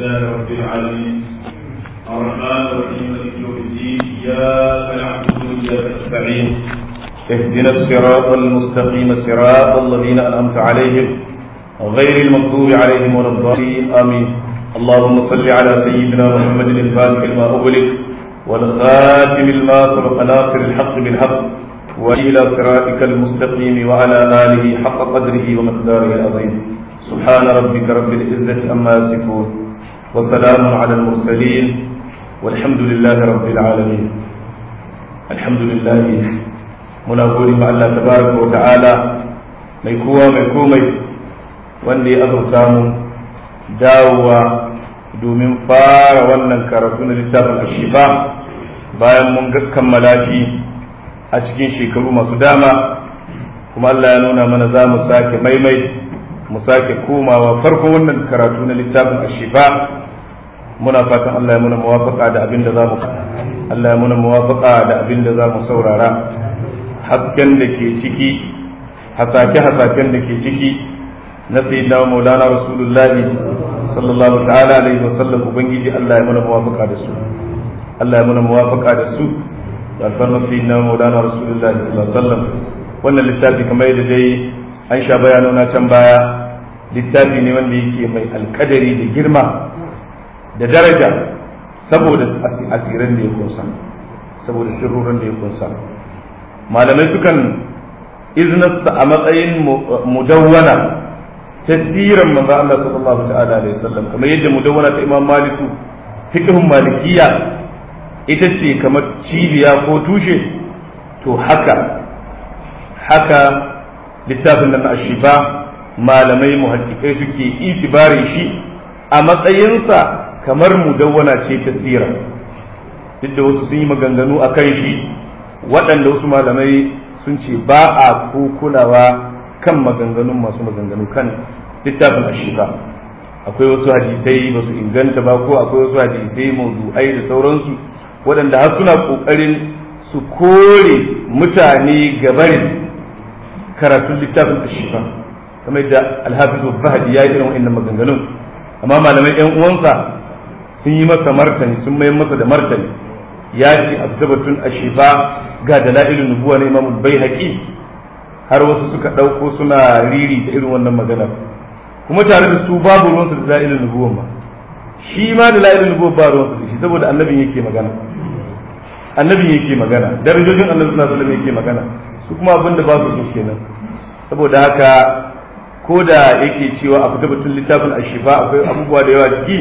لله رب العالمين الرحمن الرحيم مالك يوم الدين اياك نعبد واياك نستعين اهدنا الصراط المستقيم صراط الذين انعمت عليهم غير المغضوب عليهم ولا الضالين امين اللهم صل على سيدنا محمد الفاتح لما اغلق والخاتم لما سبق ناصر الحق بالحق والى صراطك المستقيم وعلى اله حق قدره ومقداره العظيم سبحان ربك رب العزه عما يصفون وسلام على المرسلين والحمد لله رب العالمين الحمد لله muna gode ma Allah tabaraka wa ta'ala mai kowa mai komai wanda ya azurta mu dawowa domin fara wannan karatu na littafin ashifa bayan mun kammala shi a cikin shekaru masu dama kuma Allah ya nuna mana za mu sake maimai mu sake komawa farko wannan karatu na littafin ashifa muna fatan Allah ya muna muwafaka da abin da za mu Allah ya muna muwafaka da abin da za mu saurara hasken da ke ciki hasake-hasaken da ke ciki na sayyidina maulana rasulullahi sallallahu ta'ala alaihi wasallam ubangiji Allah ya muna muwafaka da su Allah ya muna muwafaka da su da alfarma sayyidina maulana rasulullahi sallallahu alaihi wasallam wannan littafi kamar yadda dai an sha bayanona can baya littafi ne wanda yake mai alkadari da girma da daraja saboda asirin da ya kunsa saboda sirrorin da ya kunsa malamai sukan iznarsa a matsayin mudawwana tasirin manzo Allah sallallahu ta'ala alaihi wasallam kamar yadda mudawwana ta Imam Maliku fiqhun malikiya ita ce kamar cibiya ko tushe to haka haka littafin nan ashifa malamai muhaddikai suke itibari shi a matsayinsa kamar mudawwana ce ta sira duk da wasu sun yi maganganu a kan shi waɗanda wasu malamai sun ce ba a ko kulawa kan maganganun masu maganganu kan littafin ashifa akwai wasu hadisai ba su inganta ba ko akwai wasu hadisai mawdu'ai da sauransu waɗanda har suna ƙoƙarin su kore mutane gabarin karatun littafin ashifa kamar da alhafizu fahadi ya yi irin wa'annan maganganun amma malamai yan uwansa sun yi masa martani sun mayar masa da martani ya ce azzabatun ashifa ga dalailun nubuwa na imamul baihaqi har wasu suka ɗauko suna riri da irin wannan magana kuma tare da su babu ruwansu da dalailun nubuwa ma shi ma dalailun nubuwa ba ruwansu da shi saboda annabin yake magana annabin yake magana darajojin annabi sallallahu alaihi wasallam yake magana su kuma abin da ba su so kenan saboda haka ko da yake cewa a fita batun littafin ashifa akwai abubuwa da yawa ciki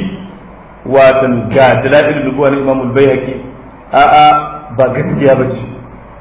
watan ga dalailun nubuwa na imamul baihaqi a'a ba gaskiya ba ce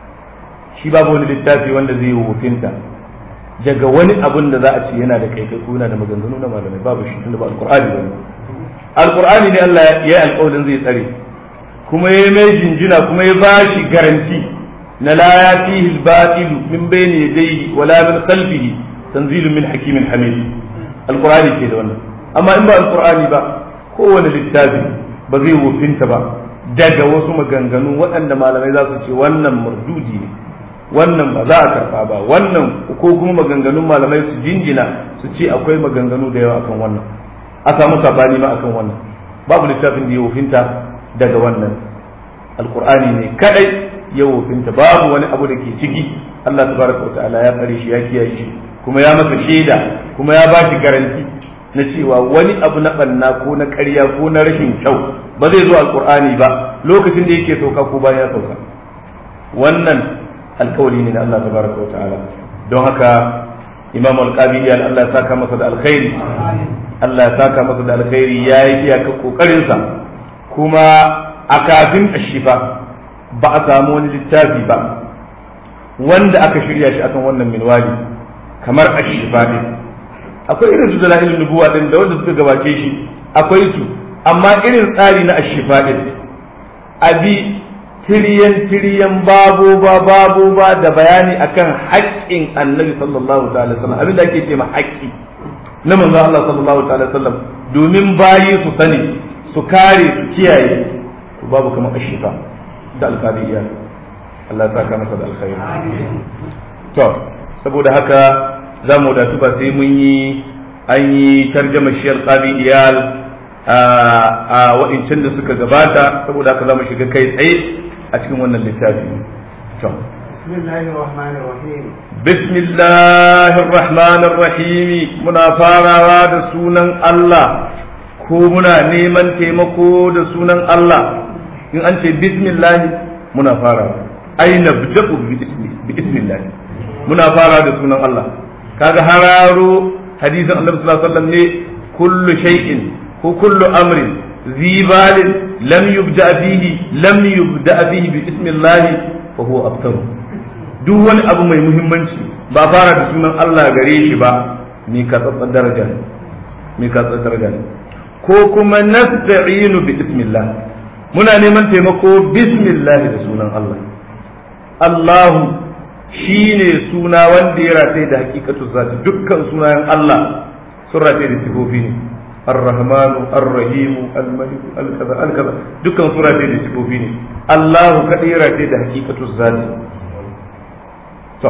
shi babu wani littafi wanda zai yi hukunta daga wani abun da za a ce yana da kai ko yana da maganganu na malamai babu shi tunda ba alqur'ani ba ne alqur'ani ne Allah ya yi alƙawarin zai tsare kuma ya mai jinjina kuma ya bashi garanti na la yatihi al-batil min bayni yadayhi wala min khalfihi tanzilun min hakimin hamid alqur'ani ke da wannan amma in ba alqur'ani ba kowane littafi ba zai wofinta ba daga wasu maganganu waɗanda malamai za su ce wannan mardudi ne wannan ba za a karɓa ba wannan ko kuma maganganun malamai su jinjina su ce akwai maganganu da yawa akan wannan a samu sabani ma akan wannan babu littafin da ya wofinta daga wannan alkur'ani ne kadai ya wofinta babu wani abu da ke ciki Allah tabaraka wa ta'ala ya tsare shi ya kiyaye shi kuma ya masa shaida kuma ya ba shi garanti na cewa wani abu na banna ko na ƙarya ko na rashin kyau ba zai zo alkur'ani ba lokacin da yake sauka ko bayan ya sauka wannan alkawali ne na Allah tabaraka wa ta'ala don haka imam al-qabi ya Allah ya saka masa da alkhairi Allah ya saka masa da alkhairi ya yi iyaka kokarin sa kuma a kafin ashifa ba a samu wani littafi ba wanda aka shirya shi akan wannan minwali kamar ashifa ne akwai irin su dalailin nubuwa din da wanda suka gabace shi akwai su amma irin tsari na ashifa din abi tiriyan tiriyan babu ba babu ba da bayani akan haƙƙin annabi sallallahu ta'ala sallam abin da ake ce ma haƙƙi na manzo Allah sallallahu ta'ala sallam domin bayi su sani su kare su kiyaye to babu kamar ashifa da alqadiyya Allah ya saka masa da alkhairi to saboda haka za mu wadatu ba sai mun yi an yi tarjama shi alqadi iyal a waɗancan da suka gabata saboda haka za mu shiga kai tsaye a cikin wannan littafi بسم الله الرحمن الرحيم بسم الله الرحمن الرحيم muna farawa da sunan Allah ko muna neman taimako da sunan Allah in an ce bismillah muna farawa ai nabda'u bi ismillah muna fara da sunan Allah kaga hararo hadisin Annabi sallallahu alaihi wasallam ne kullu shay'in ko kullu amrin zibalin lam yubda bihi lam yubda bihi bi ismillah fa huwa abtaru duk wani abu mai muhimmanci ba fara da sunan Allah gare shi ba mai katsatsar daraja ne mai katsatsar daraja ne ko kuma nasta'inu bi bismillah muna neman taimako bismillah da sunan Allah Allahu shine suna wanda ya rataye da hakikatu zati dukkan sunayen Allah sun rataye da sifofi ne الرحمن الرحيم الملك الكذا الكذا dukkan sura da sifofi ne Allahu kadira da hakikatu zati to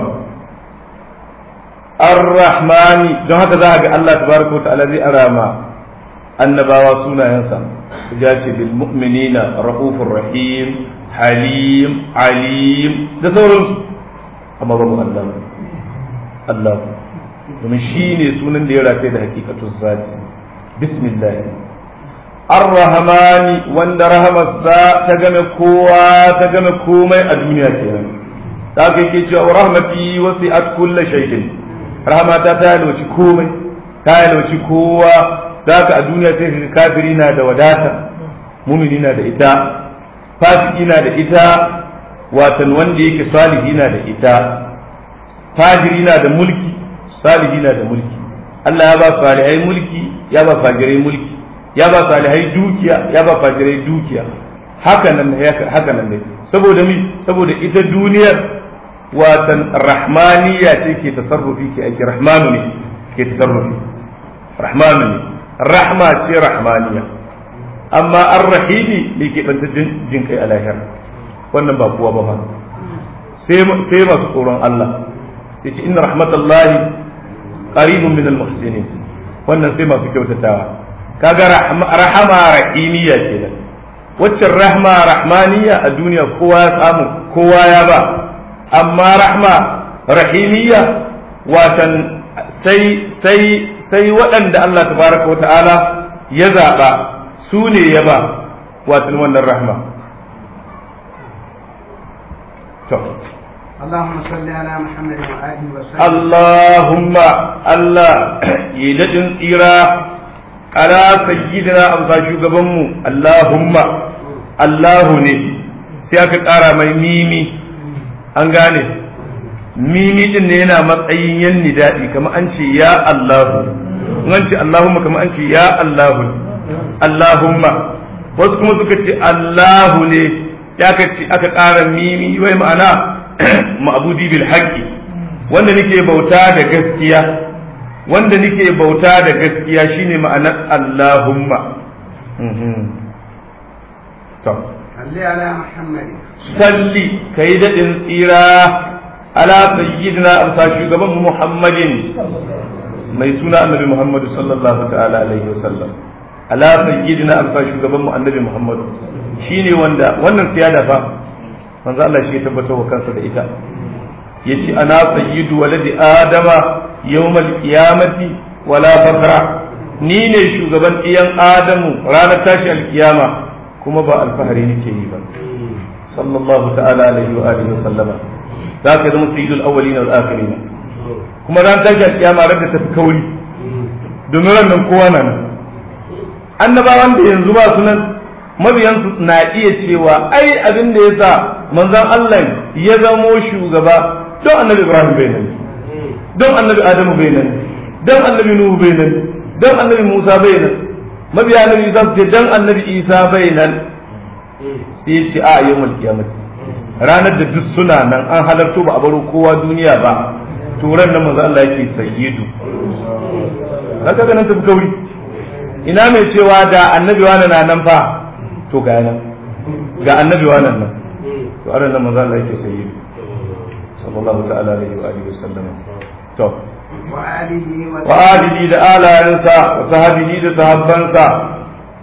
ar-rahmani don haka za a ga Allah tabaraka wa ta'ala zai arama annabawa sunayensa ya ce bil mu'minina raufur rahim halim alim da sauransu amma babu Allah Allah domin shi ne sunan da ya rataye da hakikatun zati bismillah ar-rahmani wanda rahamarsa ta game kowa ta game komai a duniya kenan da aka yake cewa rahmati wasi'at kulli shay'in rahmata ta yalwaci komai ta yalwaci kowa da aka a duniya sai ka kafiri na da wadata mumini na da ita fasiki na da ita watan wanda yake salihi na da ita fajiri na da mulki salihi na da mulki Allah ya ba salihai mulki ya ba fajirai mulki ya ba salihai dukiya ya ba fajirai dukiya haka nan haka nan ne saboda mi saboda ita duniyar watan rahmaniya ce ke tasarrufi ke aiki rahmanu ne ke tasarrufi rahmanu ne rahma ce rahmaniya amma ar-rahimi ne ke banta jin kai a lahira wannan ba kowa ba ba sai masu tsoron Allah yace inna rahmatallahi qaribun min al-muhsinin wannan sai masu kyautatawa kaga rahama rahimiya kenan waccan rahma rahmaniya a duniya kowa ya samu kowa ya ba amma rahma rahimiyya watan sai sai sai waɗanda Allah tabaraka wa ta'ala ya zaɓa su ne ya ba watan wannan rahma to اللهم صل على محمد وآله وسلم اللهم الله يدن إيرا على سيدنا أمسا شوغبنمو اللهم الله ne sai aka ƙara mai mimi an gane mimi din ne yana matsayin yan nidadi kamar an ce ya Allahu an ce Allahumma kamar an ce ya Allahu Allahumma wasu kuma suka ce Allahu ne ya aka ce aka ƙara mimi wai ma'ana ma'budi bil haqqi wanda nake bauta da gaskiya wanda nake bauta da gaskiya shine ma'anar Allahumma to صل على محمد salli ka yi daɗin tsira ala sayyidina amsa shugaban muhammadin mai suna annabi muhammadu sallallahu ta'ala alaihi wasallam ala sayyidina amsa shugaban mu annabi muhammadu shine wanda wannan siyada fa manzo Allah shi ya tabbatar wa kansa da ita yace ana sayyidu waladi adama yawmal qiyamati wala fakra ni ne shugaban iyan adamu ranar tashi alkiyama kuma ba alfahari nake yi ba sallallahu ta'ala alaihi wa alihi wa sallama za ka zama sayyidul awwalin wal akhirin kuma ran tashi alkiyama ran da tafi kauri domin ran nan kowa nan annabawan da yanzu ba su nan mabiyansu na iya cewa ai abin da yasa manzon Allah ya zamo shugaba don annabi Ibrahim bai nan don annabi Adamu bai nan don annabi Nuhu bai nan don annabi Musa bai nan mabiya annabi Isa su ce don annabi Isa bai nan sai ya ce a yawmal qiyamati ranar da duk suna nan an halarto ba a baro kowa duniya ba to ran nan manzo Allah yake sayyidu kaga ganin tafi kauri ina mai cewa da annabi wani na nan fa to ga nan ga annabi wani nan to ran nan manzo Allah yake sayyidu sallallahu ta'ala alaihi wa alihi wasallam to وآله wa alihi da alayansa wa sahabihi da sahabbansa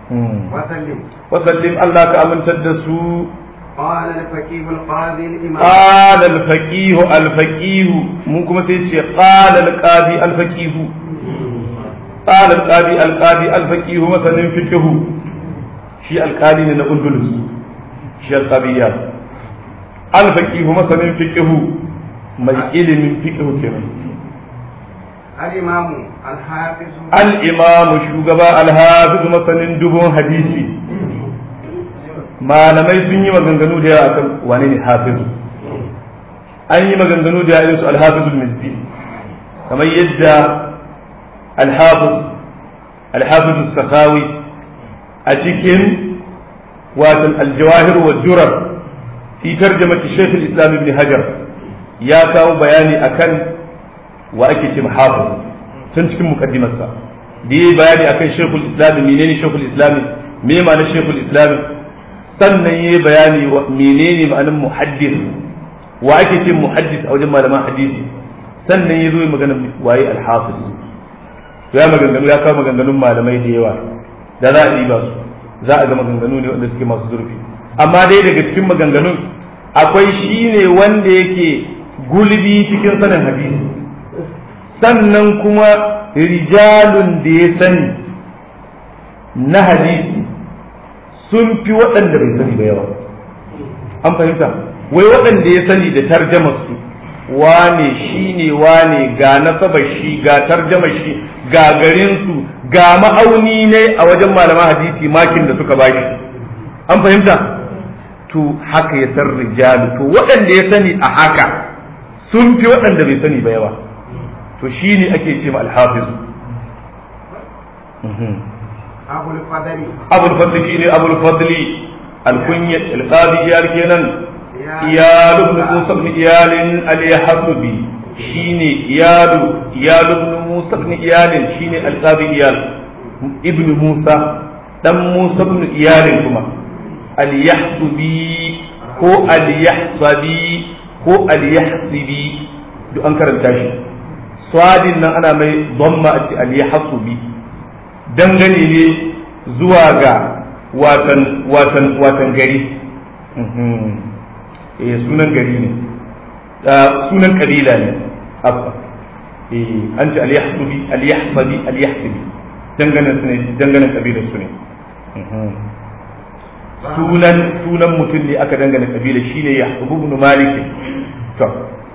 وسلم وسلم الله كأمن تدسو قال الفقيه القاضي الإمام قال الفقيه الفقيه ممكن تيجي قال القاضي الفقيه قال القاضي القاضي الفقيه مثلا فقه شي القاضي من الأندلس شي القاضيات الفقيه مثلا فقه mai ilimin fiqh kenan الإمام الحافظ al-imam shugaba al-hafiz masanin dubun hadisi malamai sun yi maganganu da yawa akan wane ne hafiz an yi maganganu da yawa su al-hafiz al-mizzi kamar yadda al-hafiz al-hafiz al-sakhawi a cikin watan al-jawahir wa durar fi tarjamati shaykh al-islam ibn hajar ya kawo bayani akan wa ake ce hafiz tun cikin mukaddimarsa da yi bayani akan shekul islami menene shekul islami me ma'anar shekul islami sannan yi bayani wa menene ma'anar muhaddis wa ake ce muhaddis a wajen malaman hadisi sannan ya zo yi magana waye alhafiz ya maganganu ya kawo maganganun malamai da yawa da za a ɗiba su za a ga maganganu ne wanda suke masu zurfi amma dai daga cikin maganganun akwai shi ne wanda yake gulbi cikin sanin hadisi sannan kuma rijalun da ya sani na hadisi sun fi waɗanda bai sani ba yawa an fahimta wai waɗanda ya sani da tarjamarsu wane shi ne wane ga nasabar shi ga tarjamar shi ga garinsu ga ma'auni ne a wajen malaman hadisi makin da suka bashi an fahimta to haka ya san rijalu to waɗanda ya sani a haka sun fi waɗanda bai sani ba yawa to shi ne ake ce ma alhafiz أبو الفضل abul fadli shi ne abul fadli alkunya alqadi iyal kenan iyal ibn musa ibn iyal al-yahsubi shine iyal iyal ibn musa ibn iyal shine alqadi iyal ibn musa dan musa ibn iyal kuma al-yahsubi ko al-yahsabi ko al-yahsibi duk an karanta shi swadin nan ana mai dhamma al-yahsubi dangane ne zuwa ga watan watan watan gari eh sunan gari ne sunan kabila ne abba eh an ce al-yahsubi al-yahsabi al-yahsibi dangane su ne dangane kabilar su ne sunan sunan mutum ne aka dangane kabila shine yahsubu ibn malik to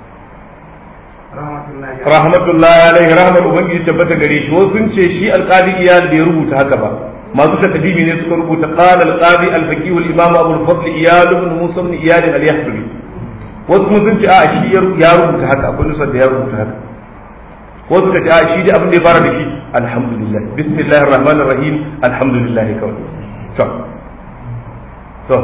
رحمة الله عليه rahmatullahi alaihi rahmar ubangiji tabbata gare shi wasu sun ce shi alqadi iyal bai rubuta haka ba masu takdimi ne suka rubuta qala alqadi alfaqih al-imam abu al-fadl iyal ibn musa ibn iyal al-yahsubi wasu kuma sun ce a shi ya rubuta haka akwai nusar da ya rubuta haka wasu ka ce a shi dai abin da ya fara da shi alhamdulillah bismillahir rahmanir rahim alhamdulillah kawai to to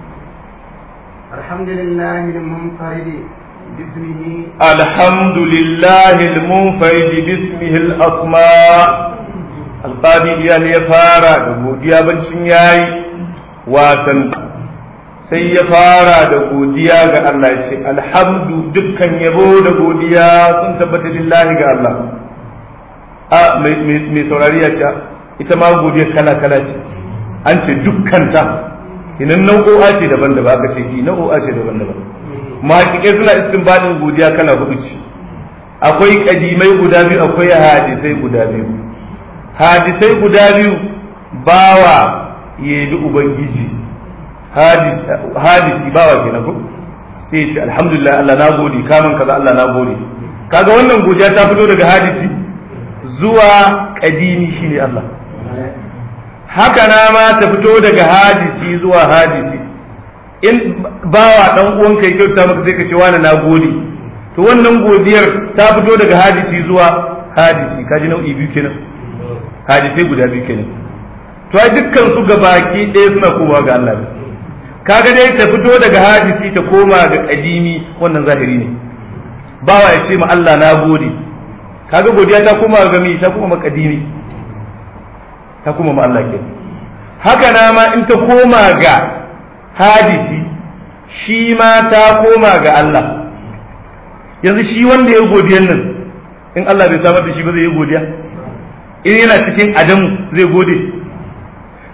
الحمد لله المنفرد باسمه الحمد لله المنفرد باسمه الأسماء القاضي إيال يفارا دبوديا بنشن ياي واتن sai ya fara da godiya ga Allah ya ce alhamdu dukkan yabo da godiya sun tabbata lillahi ga Allah a mai saurari ya ce ita ma godiya kala kala ce an ce dukkan ta inan nau'o'a ce daban-daban aka ce ki nau'o'a ce daban-daban mahaƙiƙai suna istinbadin godiya kala hudu ce akwai kadimai guda biyu akwai hadisai guda biyu hadisai guda biyu bawa ya bi ubangiji hadisi bawa ke na sai ce alhamdulillah Allah na gode kamun kaza Allah na gode kaga wannan godiya ta fito daga hadisi zuwa kadimi shine Allah haka na ma ta fito daga hadisi zuwa hadisi in bawa dan uwanka ya kyauta maka sai ka ce wani na gode to wannan godiyar ta fito daga hadisi zuwa hadisi kaji nau'i biyu kenan hadisai guda biyu kenan to ai dukkan su gabaki ɗaya suna komawa ga Allah kaga dai ta fito daga hadisi ta koma ga kadimi wannan zahiri ne bawa ya ce ma Allah na gode kaga godiya ta koma ga mi ta koma kadimi ta koma ma Allah kenan haka na ma in ta koma ga hadisi shi ma ta koma ga Allah yanzu shi wanda ya godiyan nan in Allah bai samar da shi ba zai yi godiya in yana cikin adamu zai gode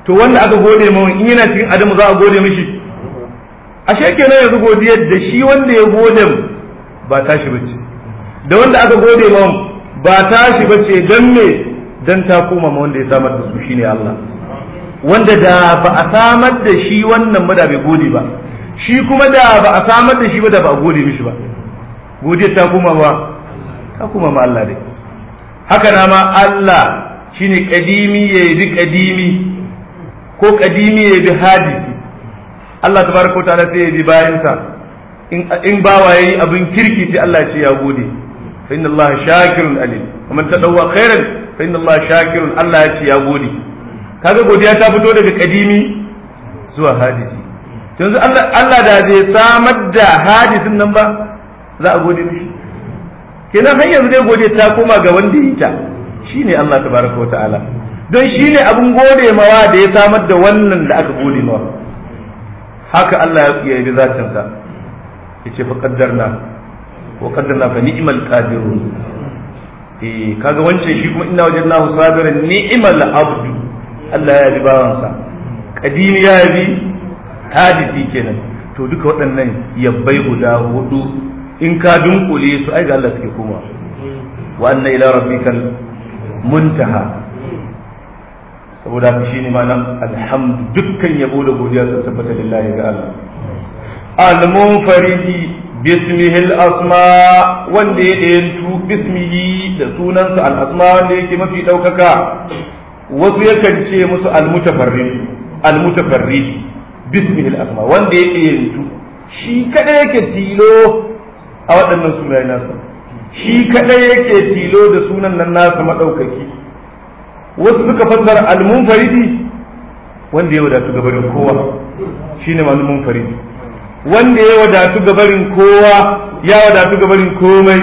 to wanda aka gode mawa in yana cikin adamu za a gode mishi ashe kenan yanzu godiyar da shi wanda ya gode ba tashi bace da wanda aka gode mawa ba tashi bace dan me dan ta koma ma wanda ya samar da su shine Allah wanda da ba a samar da shi wannan ba da bai gode ba shi kuma da ba a samar da shi ba da ba a gode mishi ba godiyar ta koma ba ta koma ma Allah dai haka na ma Allah shine kadimi ya bi kadimi ko kadimi ya bi hadisi Allah tabaraka wa ta'ala sai ya bi bayansa in in bawa yayi abin kirki sai Allah ya ce ya gode fa inna Allah shakirun alim kuma tadawwa khairan fa inna Allah shakirun Allah ya ce ya gode kaga godiya ta fito daga kadimi zuwa hadisi yanzu Allah Allah da zai samar da hadisin nan ba za a gode mishi kenan har yanzu dai godiya ta koma ga wanda ya yi ta shine Allah tabaraka wa ta'ala don shine abin gode mawa da ya samar da wannan da aka gode mawa haka Allah ya yi zatin sa yace fa qaddarna wa qaddarna fa ni'mal qadirun eh kaga wancan shi kuma inna wajadnahu sabiran ni'mal abdu Allah ya bi bawansa kadimi ya bi hadisi kenan to duka waɗannan yabbai guda hudu in ka dunkule su ai ga Allah suke koma wa anna ila rabbikal muntaha saboda haka shine ma'anar alhamdu dukkan yabo da godiya sun tabbata lillahi ga Allah al-munfaridi bismihi al-asma wanda ya dayantu bismihi da sunansa al-asma wanda yake mafi daukaka wasu yakan ce musu al-mutafarrid al-mutafarrid bismihi al-asma wanda ya dayantu shi kada yake tilo a waɗannan sunaye nasa shi kadai yake tilo da sunan nan nasa madaukaki wasu suka fassara al-munfaridi wanda ya wadatu gabarin kowa shine ma'anar munfaridi wanda ya wadatu gabarin kowa ya wadatu gabarin komai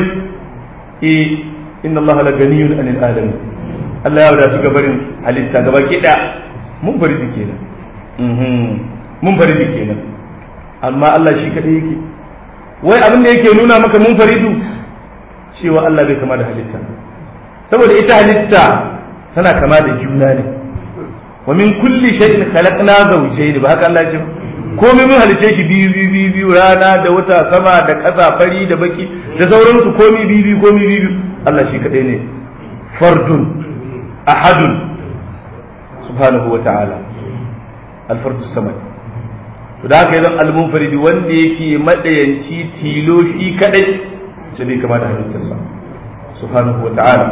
eh inna Allah la ganiyun anil alamin Allah ya wadatu gabarin halitta gaba kida munfaridi kenan mhm munfaridi kenan amma Allah shi kadai yake wai abin da yake nuna maka munfaridu cewa Allah bai kama da halitta saboda ita halitta tana kama da juna ne wa min kulli shay'in khalaqna zawjayn ba haka Allah ya ce komai mun halice shi biyu biyu biyu biyu rana da wata sama da ƙasa fari da baki da sauransu komai biyu biyu komai biyu biyu Allah shi kadai ne fardun ahadun subhanahu wa ta'ala al-fardu samad to da haka yanzu al-munfaridi wanda yake madayanci tilo shi kadai ce bai kama da halittarsa subhanahu wa ta'ala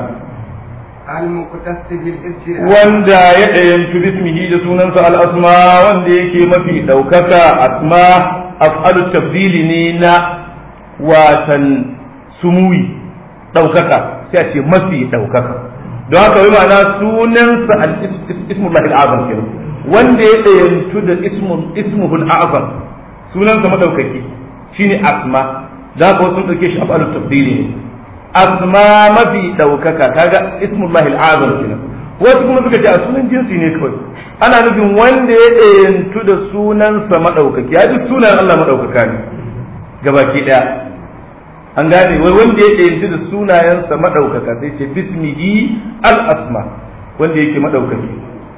wanda ya ɗayantu bismihi da sunansa al'asma wanda yake mafi ɗaukaka asma af'alu tafdili ne na watan sumuyi ɗaukaka sai a ce mafi ɗaukaka don haka wai ma'ana sunansa al-ismullah al-azam kenan wanda ya ɗayantu da ismuhul azam sunansa madaukaki shine asma za ka wasu ɗauke shi af'alu tafdili ne asma mafi ɗaukaka kaga ismullahi al'azam kenan wasu kuma suka ce a sunan jinsi ne kawai ana nufin wanda ya ɗayantu da sunansa maɗaukaki ya duk sunan Allah maɗaukaka ne gabaki ɗaya an gane wai wanda ya ɗayantu da sunayensa maɗaukaka sai ce bismihi al-asma wanda yake maɗaukaki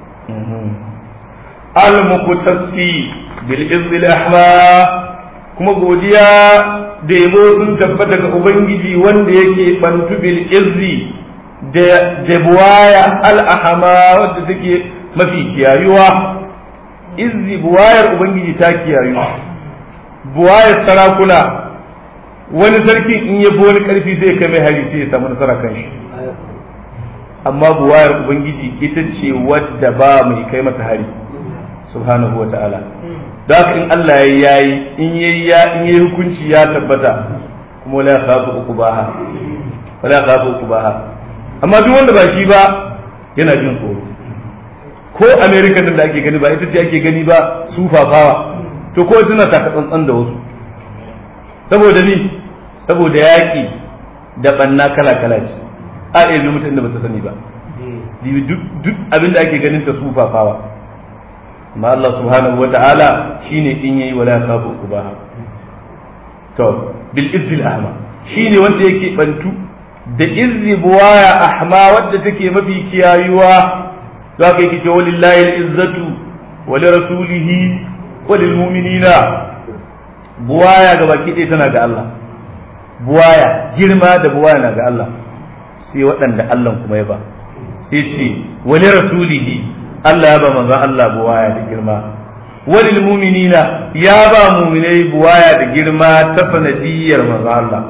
al-muqtasi bil izzil ahma kuma godiya da yabo sun tabbata ga Ubangiji wanda yake bantu bil izzi da buwaya al'ahama wadda take mafi kiyayuwa izzi buwayar Ubangiji ta kiyayu buwayar sarakuna wani sarki in ya bi wani karfi sai kai mai hari sai ya samu nasara kan shi amma buwayar Ubangiji ita ce wadda ba mai kai mata hari subhanahu wa ta'ala da haka in Allah ya yayi in yayi ya in yayi hukunci ya tabbata kuma wala khafu uqbaha wala khafu uqbaha amma duk wanda ba shi ba yana jin tsoro ko America din da ake gani ba ita ce ake gani ba su fafawa to ko tana taka tsantsan da wasu saboda ni saboda yaki da banna kala kala ce a iya mutum da ba ta sani ba duk abin da ake ganin ta su fafawa amma Allah subhanahu wa ta'ala shine in yayi wala sabu kubaha to bil izzil ahma shine wanda yake bantu da izzi buwaya ahma wadda take mafi kiyayuwa to haka yake cewa lillahi al-izzatu wa li rasulihi wa lil mu'minina buwaya ga baki ɗaya tana ga Allah buwaya girma da buwaya na ga Allah sai waɗanda Allah kuma ya ba sai ce wa li rasulihi Allah ya ba manzon Allah buwaya da girma walil mu'minina ya ba mu'minai buwaya da girma ta sanadiyar manzon Allah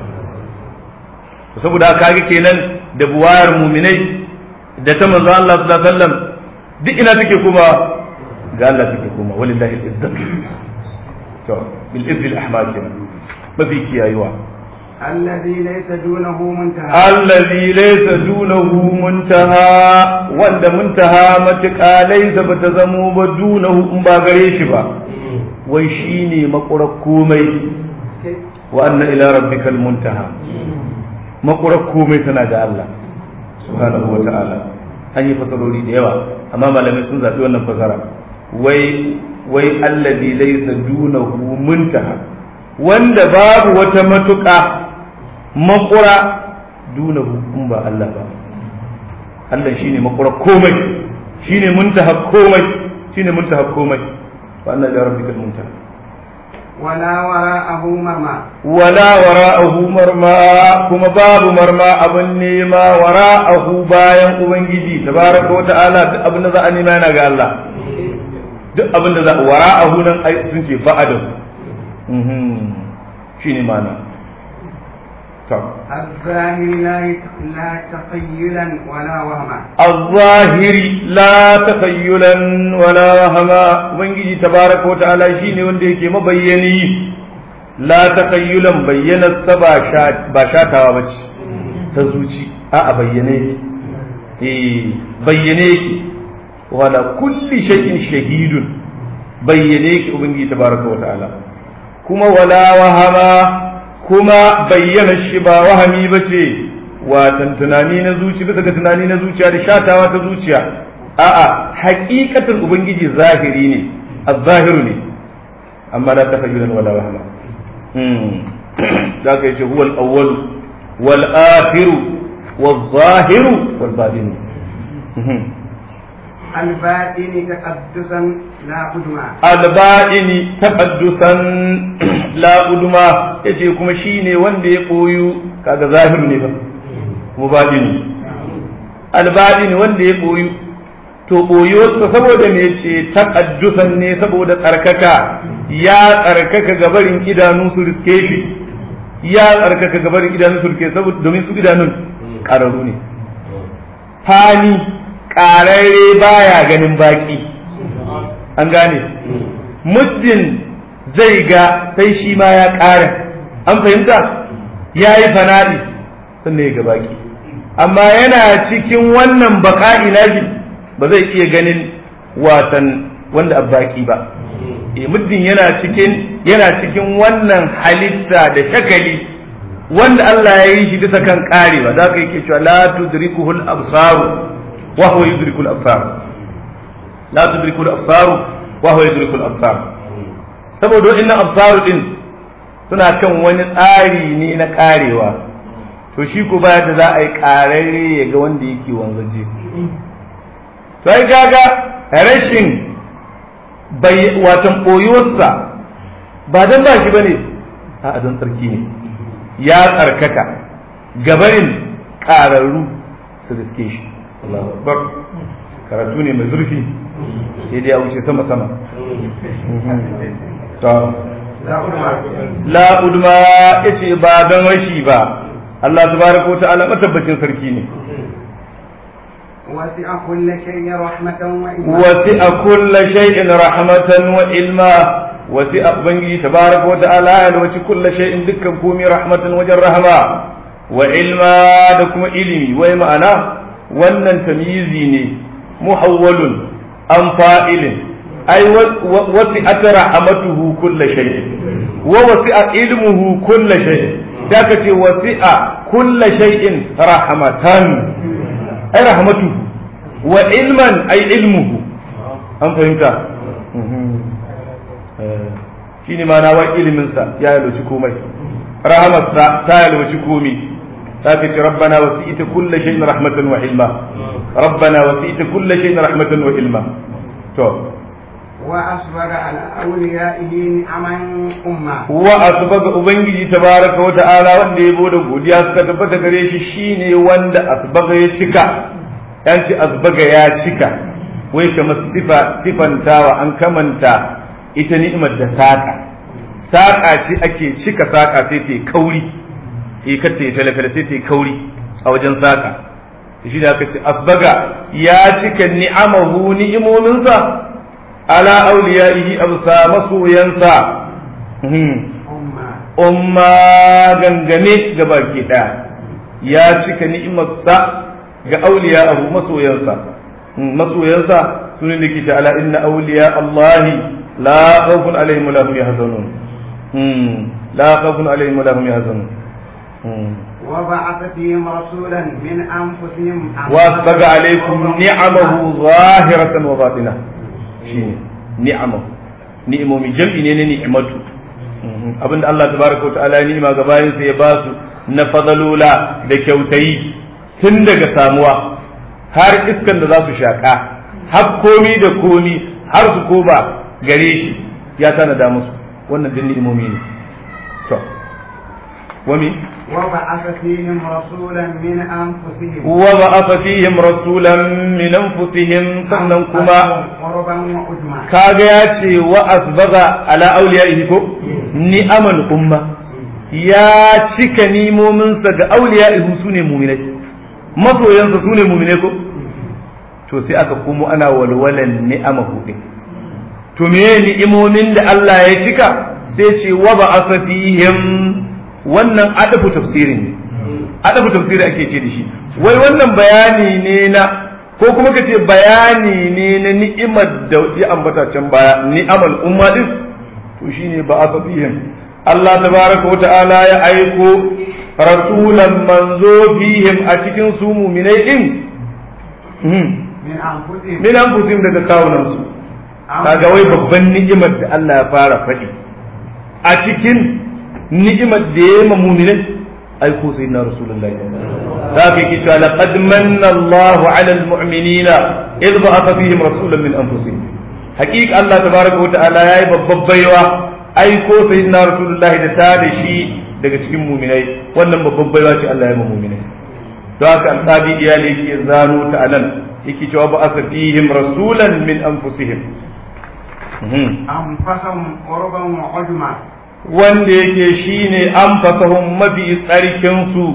saboda haka ga kenan da buwayar mu'minai da ta manzon Allah sallallahu alaihi wasallam duk ina take kuma ga Allah take kuma walillahi al-izzat to bil izzi al-ahmad mafi kiyayewa الذي ليس دونه منتهى الذي ليس دونه منتهى wanda muntaha matuƙa laisa ba ta zamo ba dunahu in ba gare shi ba wai shi ne makurar komai wa anna ila rabbikal muntaha makurar komai tana ga Allah subhanahu wa ta'ala an yi fasarori da yawa amma malamai sun zaɓi wannan fasara wai wai allazi laysa dunahu muntaha wanda babu wata matuƙa makura dunahu in ba Allah ba Allah shine makura komai shine muntaha komai shine muntaha komai wa anna ila rabbikal muntaha ولا وراءه مرمى wala wara'ahu marma kuma babu marma abin nema wara'ahu bayan ubangiji tabaraka wa ta'ala duk abin da za a nema yana ga Allah duk abin da za wara'ahu nan ai sun ce ba'adahu mhm shine mana to الزاهي لا لا تخيلا ولا وهما الظاهر لا تخيلا ولا وهما ubangiji tabaraka wa ta'ala shine wanda yake mabayyani la takhayyulan bayyana sa ba sha ba shatawa bace ta zuci a a bayyane eh bayyane ki wala kulli shay'in shahidun bayyane ki ubangiji tabaraka wa ta'ala kuma wala wahama kuma bayyana shi ba wahami bace watan tunani na zuci bisa ga tunani na zuciya da shatawa ta zuciya a'a haƙiƙatin ubangiji zahiri ne az-zahiru ne amma la tafayyulan wala wahama za ka yace huwal awwal wal akhiru wal zahiru wal batin الباطن تقدسا لا قدما alba'ini taqaddusan la udma yace kuma shine wanda ya koyu kaga zahiru ne ba kuma batini alba'ini wanda ya koyu to boyuwarsa saboda me yace taqaddusan ne saboda tsarkaka ya tsarkaka gabarin idanu su riske shi ya tsarkaka gabarin idanu su riske saboda domin su idanun ƙararru ne fani ƙararre baya ganin baki an gane muddin zai ga sai shi ma ya ƙara an fahimta ya yi fana'i sannan ya ga baki amma yana cikin wannan baka'i nashi ba zai iya ganin watan wanda abbaki ba e muddin yana cikin yana cikin wannan halitta da shakali wanda Allah ya yi shi bisa kan karewa za ka yake cewa la tudrikuhul absaru wa huwa yudrikul absar la tudrikul absaru wa huwa yudrikul absar saboda waɗannan absaru din suna kan wani tsari ne na karewa to shi ko baya da za a yi kararre ya ga wanda yake wanzaje to ai kaga rashin watan ɓoyuwarsa ba don ba shi ba ne a don tsarki ne ya tsarkaka gabarin ƙararru su riske shi Allahu Akbar karatu ne mai zurfi sai dai ya wuce sama sama la udma yace ba don rashi ba Allah tabaraka wa ta'ala matabbacin sarki ne وسع كل شيء رحمة وإلما وسع كل شيء رحمة وعلما وسع بنجي تبارك وتعالى وسع كل شيء دكا كومي رحمة وجر رحمة وعلما دكم علمي وما أنا wannan tamyizi ne muhawwalun an fa'ilin ai wasi'at rahmatuhu kulla shay wa wasi'a ilmuhu kulla shay da ka ce wasi'a kulla shay'in rahmatan ai rahmatuhu wa ilman ai ilmuhu an fahimta shi ne mana wa iliminsa ya yalwaci komai rahamarsa ta yalwaci komai zaka ce rabbana wasi'ta kulli shay'in rahmatan wa ilma rabbana wasi'ta kulli shay'in rahmatan wa ilma to وأسبغ على أوليائه نعما أمة wa asbaga ubangiji tabaraka wa ta'ala wanda ya bude godiya suka tabbata gare shi shine wanda asbaga ya cika yan ce asbaga ya cika wai kamar sifa sifantawa an kamanta ita ni'imar da saka saka ce ake cika saka sai ta kauri eh kar ta yi falafala sai ta kauri a wajen saka shi da aka ce asbaga ya cika ni'amahu ni'imominsa ala auliyaihi absa masoyansa أمة umma gangane ga baki ɗaya ya cika ni'imarsa ga auliya abu masoyansa masoyansa sunan da ke ce ala inna auliya Allahi la khawfun alaihim wa la hum yahzanun la khawfun alaihim wa la hum yahzanun وبعث فيهم رسولا من أنفسهم واسبغ عليكم نعمه ظاهرة وباطنة shine ni'amahu ni'imomi jam'i ne na ni'imatu abinda Allah tabaraka wa ta'ala ya ni'ima ga bayin sa ya ba su na fadalula da kyautayi tun daga samuwa har iskan da za su shaka har komi da komi har su koba gare shi ya tanada musu wannan din ni'imomi ne to wami وبعث فيهم رسولا من أنفسهم وبعث فيهم رسولا من أنفسهم sannan kuma قربا وعجما kaga ya ce wa asbaga ala auliya'ihi ko ni'amal umma ya cika nimominsa ga auliya'ihi su ne muminai masoyansa su ne muminai ko to sai aka komo ana walwalan ni'amahu din to me ni'imomin da Allah ya cika sai ce wa ba'atha fihim wannan adafu tafsirin ne adafu tafsiri ake ce da shi wai wannan bayani ne na ko kuma ka ce bayani ne na ni'imar da ya ambata can baya ni'amal umma din to shine ba a fihim Allah tabaraka wa ta'ala ya aiko rasulan manzo fihim a cikin su mu'minai din من أنفسهم min anfusihim daga kawunan su kaga wai babban ni'imar da Allah ya fara faɗi a cikin ni'imar da ya yi ma mu'minai aiko sai na rasulullahi za ka yi cewa laqad manna Allahu 'ala al-mu'minina idh ba'atha fihim rasulan min anfusihim haqiqa Allah tabaraka wa ta'ala yayi babbar baiwa aiko sai na rasulullahi da ta da shi daga cikin mu'minai wannan babbar baiwa ce Allah ya yi ma mu'minai don haka alqadi iyali yake zano ta anan yake cewa ba'atha fihim rasulan min anfusihim أنفسهم قربا وعجما wanda yake shine an fasahun mafi tsarkinsu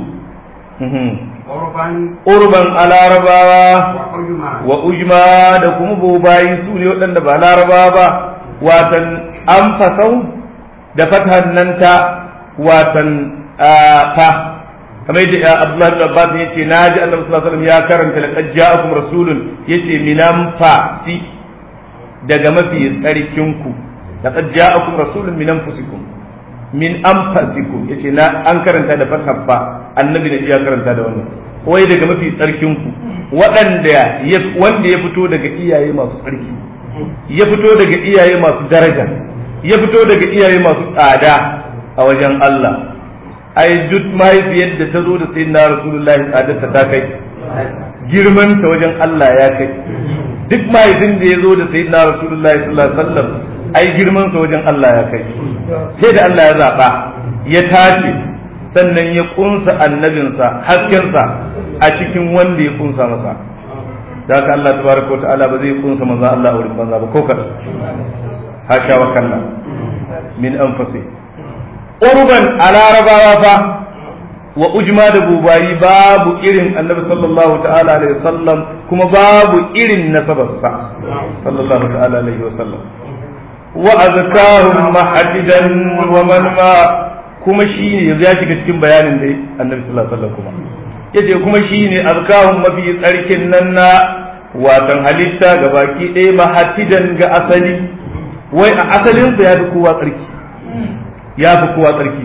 قربا urban a larabawa وعجما wa ujma da kuma bobayi su ne waɗanda ba larabawa ba watan an fasau da fatan nan ta watan ta kamar yadda Abdullahi bin Abbas ya ce na ji Annabi sallallahu alaihi wasallam ya karanta laqad ja'akum rasulun yace minan fasi daga mafi tsarkinku laqad ja'akum rasulun min anfusikum min anfusikum yace na an karanta da fathan fa annabi ne ya karanta da wannan wai daga mafi tsarkinku waɗanda ya wanda ya fito daga iyaye masu tsarki ya fito daga iyaye masu daraja ya fito daga iyaye masu tsada a wajen Allah ai duk mahaifiyar da ta zo da sayyidina rasulullahi tsadarta ta kai girman ta wajen Allah ya kai duk mahaifin da ya zo da sayyidina rasulullahi sallallahu alaihi wasallam ai girman sa wajen Allah ya kai sai da Allah ya zaba ya tace sannan ya kunsa annabinsa haskensa a cikin wanda ya kunsa masa da haka Allah tabaraka wa ta'ala ba zai kunsa manzo Allah a wurin banza ba ko kada hasha wa kalla min anfasi urban a larabawa fa wa ujma da bubayi babu irin annabi sallallahu ta'ala alaihi wasallam kuma babu irin nasabarsa sallallahu ta'ala alaihi wasallam wa azkahum mahadidan wa man ma kuma shine yanzu ya shiga cikin bayanin da annabi sallallahu alaihi wasallam kuma yace kuma shine azkahum mafi tsarkin nan na watan halitta ga baki ɗaya mahadidan ga asali wai a asalinsa ya fi kowa tsarki ya fi kowa tsarki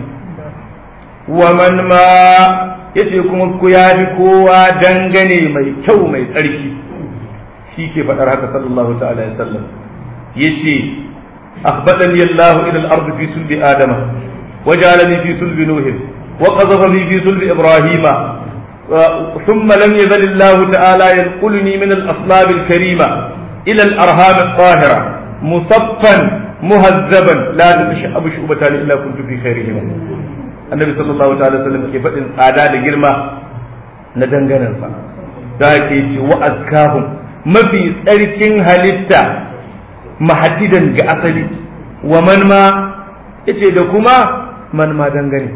wa man ma yace kuma ku ya fi kowa dangane mai kyau mai tsarki shi ke faɗar haka sallallahu ta'ala ya sallam yace akhbadani Allah ila al-ard fi sulbi adama وجعلني في صلب نوح وقذفني في صلب إبراهيم ثم لم يزل الله تعالى ينقلني من الأصلاب الكريمة إلى الأرهام الطاهرة مصفا مهذبا لا تتشعب شعبتان إلا كنت في خيرهما النبي صلى الله عليه وسلم كيف إن أعداد جرمة ندنغنا ذاك وأزكاهم ما في تركين هلتا محددا كأصلي ومن ما yace da kuma man ma dangane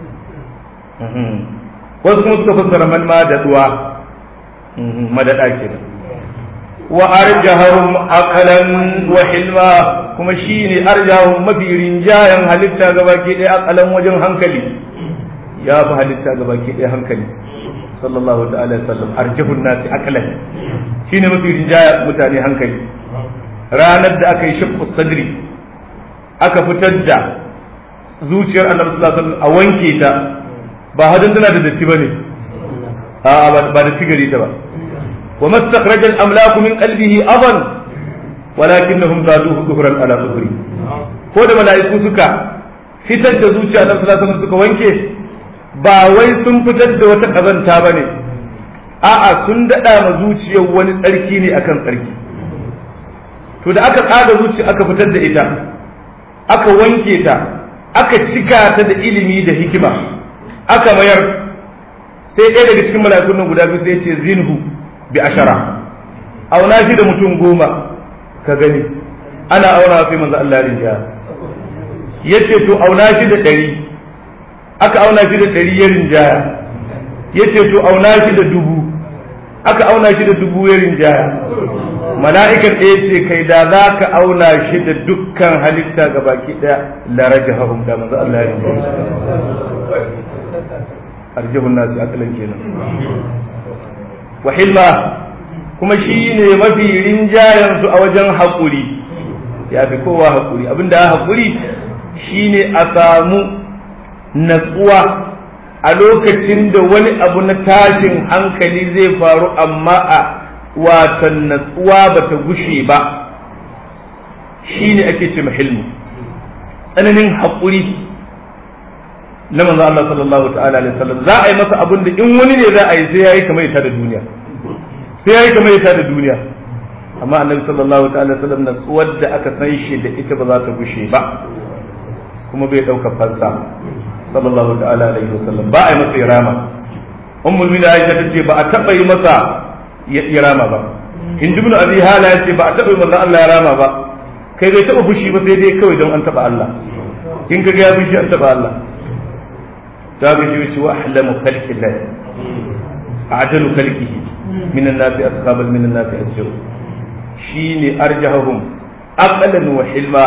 wasu kuma suka fassara man ma da duwa madada kenan wa arjahum aqlan wa hilma kuma shine arjahum mafi rinjayan halitta gabaki ɗaya aqalan wajen hankali ya fi halitta gabaki ɗaya hankali sallallahu ta'ala alaihi wasallam arjahun nasi aqlan shine mafi rinjaya mutane hankali ranar da aka yi shaqqu sadri aka fitar da zuciyar annabi sallallahu alaihi wasallam a wanke ta ba hadin tana da datti bane a ba da sigari ta ba wa mastakhraj al amlak min qalbihi adan walakinnahum zaduhu dhuhran ala dhuhri ko da mala'iku suka fitar da zuciya annabi sallallahu alaihi wasallam suka wanke ba wai sun fitar da wata kazanta bane a'a sun dada ma zuciyar wani tsarki ne akan tsarki to da aka tsada zuciya aka fitar da ita aka wanke ta aka cika ta da ilimi da hikima aka mayar sai ɗaya daga cikin mala'ikun nan guda biyu sai ce zinhu bi ashara auna shi da mutum goma ka gani ana auna sai manzo Allah rinja yace to auna shi da ɗari aka auna shi da ɗari ya rinjaya yace to auna shi da dubu aka auna shi da dubu ya rinjaya mala'ikan ɗaya ce kai da za ka auna shi da dukkan halitta ga baki ɗaya laraja hahum da manzo Allah ya arjihun nasu akalan kenan wa hilma kuma shi ne mafi rinjayen su a wajen haƙuri ya fi kowa haƙuri abinda haƙuri shi ne a samu natsuwa a lokacin da wani abu na tashin hankali zai faru amma a watan natsuwa ba ta gushe ba shi ne ake ce hilmu tsananin haƙuri na manzo Allah sallallahu ta'ala alaihi wasallam za a yi masa abin da in wani ne za a yi sai yayi kamar ita da duniya sai yayi kamar ita da duniya amma annabi sallallahu ta'ala alaihi wasallam natsuwar da aka san shi da ita ba za ta gushe ba kuma bai dauka fansa sallallahu ta'ala alaihi wasallam ba a yi masa irama ummul mu'minin Aisha tace ba a taba yi masa ya rama ba in ibn abi hala yace ba a taba yi manzo Allah ya rama ba kai bai taba fushi ba sai dai kawai don an taba Allah in kaga ya fushi an taba Allah ta ga shi wa ahlamu khalqi Allah a'dalu khalqihi min an-nas ashaban min an-nas ajru shine arjahum aqlan wa hilma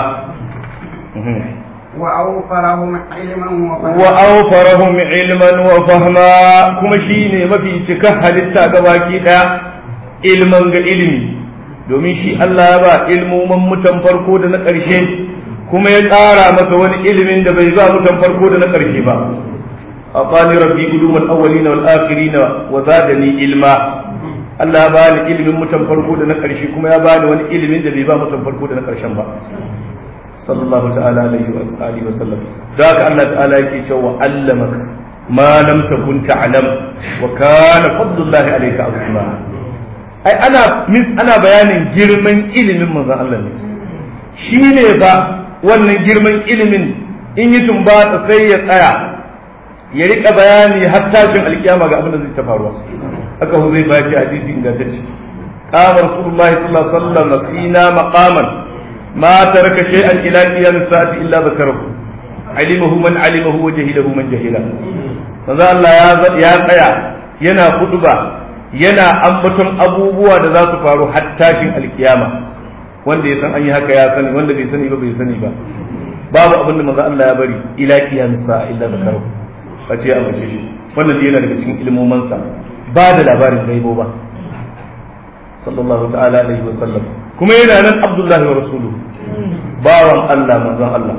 وأوفرهم علما وفهما وأوفرهم علما وفهما كما شيني ما في cika halitta gabaki daya ilman ga ilimi domin shi Allah ya ba ilmoman mutan farko da na ƙarshe kuma ya ƙara masa wani ilimin da bai ba mutan farko da na ƙarshe ba aqani rabbi ulumul awwalin wal akhirin wa zadani ilma Allah ya bani ilimin mutan farko da na ƙarshe kuma ya bani wani ilimin da bai ba mutan farko da na ƙarshen ba sallallahu ta'ala alaihi wa alihi wa sallam da ka Allah ta'ala yake cewa allamaka ma lam takun ta'lam wa kana fadlullahi alayka azima ai ana ana bayanin girman ilimin manzon Allah ne shine ba wannan girman ilimin in yi tumbatsa sai ya tsaya ya rika bayani har tashin alkiyama ga abin da zai ta faruwa haka hu zai baki hadisi ingantacce qama rasulullahi sallallahu alaihi wasallam fina maqaman ما ترك شيئا الى قيام الساعه الا ذكره علمه من علمه وجهله من جهله manzo Allah ya ya tsaya yana huduba yana ambaton abubuwa da za su faru har tashin alkiyama wanda ya san an yi haka ya sani wanda bai sani ba bai sani ba babu abin da manzo Allah ya bari ila qiyam sa'a illa zakaru face ya ambace shi wannan yana daga cikin ilmomansa ba da labarin gaibo ba sallallahu ta'ala alaihi wa sallam kuma yana nan abdullahi wa rasuluhu bawan Allah manzon Allah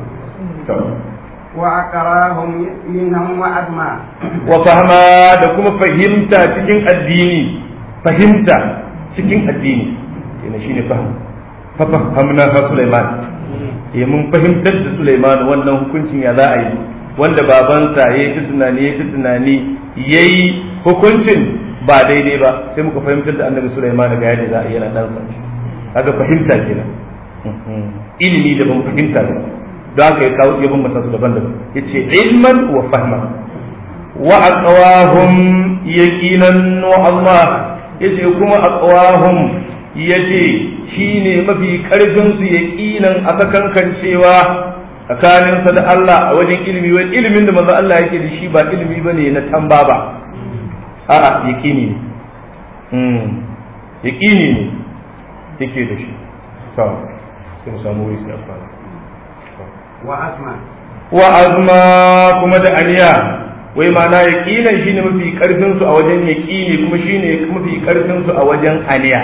وأقراهم منهم وأدمى وفهما da kuma fahimta cikin addini fahimta cikin addini yana shine fahim fa fahamna ha Sulaiman eh mun fahimtar da Sulaiman wannan hukuncin ya za a yi wanda babansa yayi ta tunani yayi ta tunani yayi hukuncin ba daidai ba sai muka fahimtar da annabi Sulaiman ga yadda za a yi yana ɗansa kaga fahimta kenan ilimi daban fahimta ne don haka ya kawo ya bambanta su daban-daban yace ilman wa fahma wa aqwahum yaqinan wa Allah yace kuma aqwahum yace shine mafi karfin su yaqinan aka kankancewa tsakaninsa da Allah a wajen ilimi wani ilimin da manzo Allah yake da shi ba ilimi bane na tamba ba a'a yaqini ne mm yaqini ne yake da shi to sai mu samu wuri sai fara wa asma wa azma kuma da aniya wai ma'ana yaqinan shine mafi karfin su a wajen yaqini kuma shine mafi karfin su a wajen aniya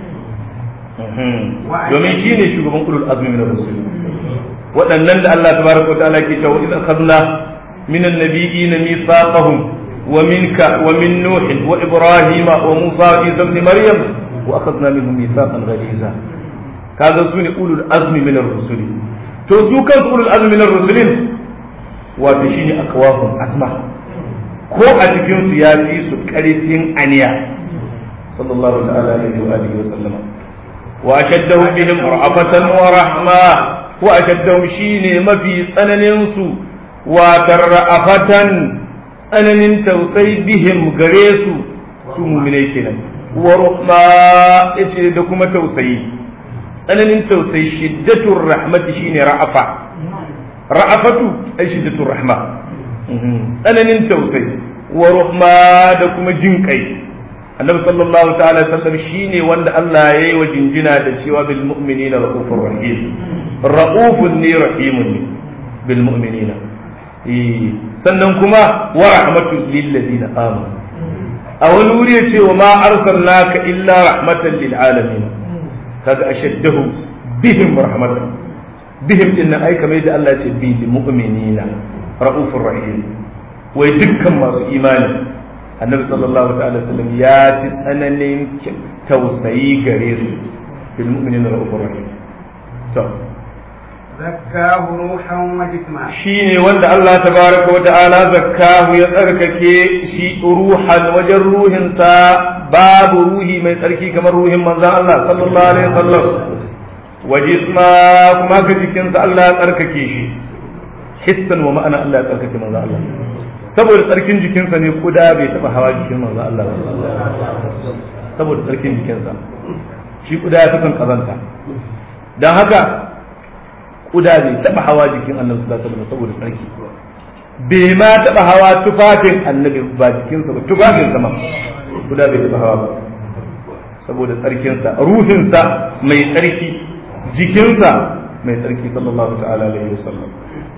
domin shine shugaban ulul azmi min ar-rusul waɗannan da Allah tabaraka wa ta'ala ke cewa idan khadna min an-nabiyyin mithaqahum wa minka wa min nuh wa ibrahima wa musa wa isa ibn maryam wa akhadna minhum mithaqan ghaliza kaga su ne ulul azmi min ar-rusul to su kansu ulul azmi min ar-rusul wato shine akwahum asma ko a cikin su ya fi su karfin aniya sallallahu ta'ala alaihi wa alihi wa sallama wa ashaddahu bihim ra'afatan wa rahma wa ashaddahu shine mafi tsananin su wa tarra'afatan tsananin tausayi bihim gare su su mu'minai kenan wa rahma yace da kuma tausayi tsananin tausayi shiddatur rahmati shine ra'afa ra'afatu ai shiddatur rahma tsananin tausayi wa rahma da kuma jin kai annabi sallallahu ta'ala sallam shine wanda Allah ya yi wa jinjina da cewa bil mu'minina raufur rahim raufun ne rahimun ne bil mu'minina sannan kuma wa rahmatu lil ladina amanu a wani wuri ya ce wa ma arsalnaka illa rahmatan lil alamin kaga ashaddahu bihim rahmatan bihim din nan ai kamar da Allah ya ce bil mu'minina raufur rahim wai dukkan masu imani annabi sallallahu ta'ala sallam ya fi tsananin tausayi gare su bil mu'minina raufur rahim to zakkahu ruhan wa jisma shine wanda Allah tabaraka wa ta'ala zakkahu ya tsarkake shi ruhan wajen ruhinsa babu ruhi mai tsarki kamar ruhin manzon Allah sallallahu alaihi wasallam wa jisma kuma ka jikinsa Allah ya tsarkake shi hissan wa ma'ana Allah ya tsarkake manzon Allah saboda tsarkin jikinsa ne kuda bai taba hawa jikin manzon Allah saboda tsarkin jikinsa shi kuda ya fi son kazanta don haka kuda bai taba hawa jikin annabi sallallahu alaihi wasallam saboda tsarki bai ma taba hawa tufafin annabi ba jikinsa ba tufafin sa ma kuda bai taba hawa ba saboda tsarkinsa ruhinsa mai tsarki jikinsa mai tsarki sallallahu ta'ala alaihi wasallam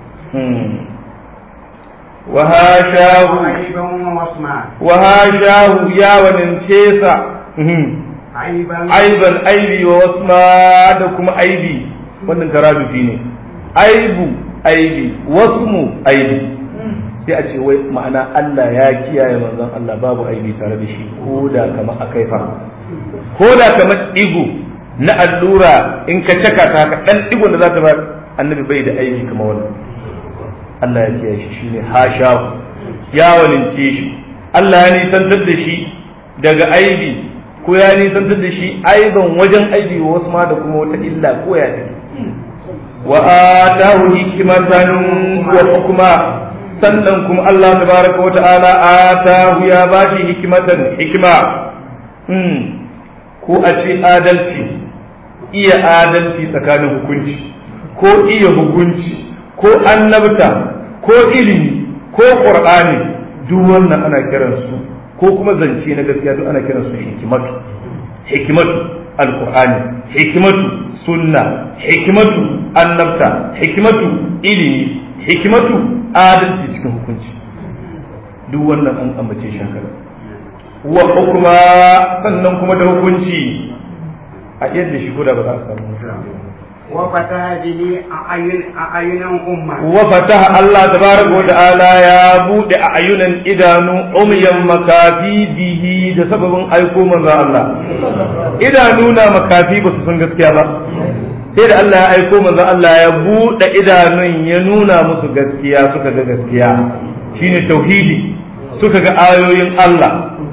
وهاشاه عيبا ووصما وهاشاه يا وننشيسا عيبا aiban aibi wa wasma da kuma aibi wannan karabifi ne aibu aibi wasmu aibi sai a ce wai ma'ana Allah ya kiyaye manzon Allah babu aibi tare da shi ko da kamar akai fa ko da kamar digo na allura in ka caka ta haka dan digon da za ta ba annabi bai da aibi kamar wannan Allah ya kiyaye shi shine hasha ya walince shi Allah ya nisantar da shi daga aibi ko ya nisantar da shi aiban wajen aibi wa wasu ma da kuma wata illa ko ya take wa atahu hikmatan wa hukma sannan kuma Allah tabaraka wa ta'ala atahu ya bashi hikmatan hikma hmm ko a ce adalci iya adalci tsakanin hukunci ko iya hukunci ko annabta ko ilimi ko qur'ani duk wannan ana kiransu ko kuma zance na gaskiya duk ana kiransu hikimatu hikimatu alqur'ani hikimatu sunna hikimatu annabta hikimatu ilimi hikimatu adalci cikin hukunci duk wannan an ambace shi haka wa hukuma sannan kuma da hukunci a yadda shi ko da ba za a samu وفتح به أعين أعينا أمة وفتح الله تبارك وتعالى يا بود أعينا إدانو أميا مكافي به da sababin aiko manzo Allah idanuna makafi ba su san gaskiya ba sai da Allah ya aiko manzo Allah ya buɗe idanun ya nuna musu gaskiya suka ga gaskiya shine tauhidi suka ga ayoyin Allah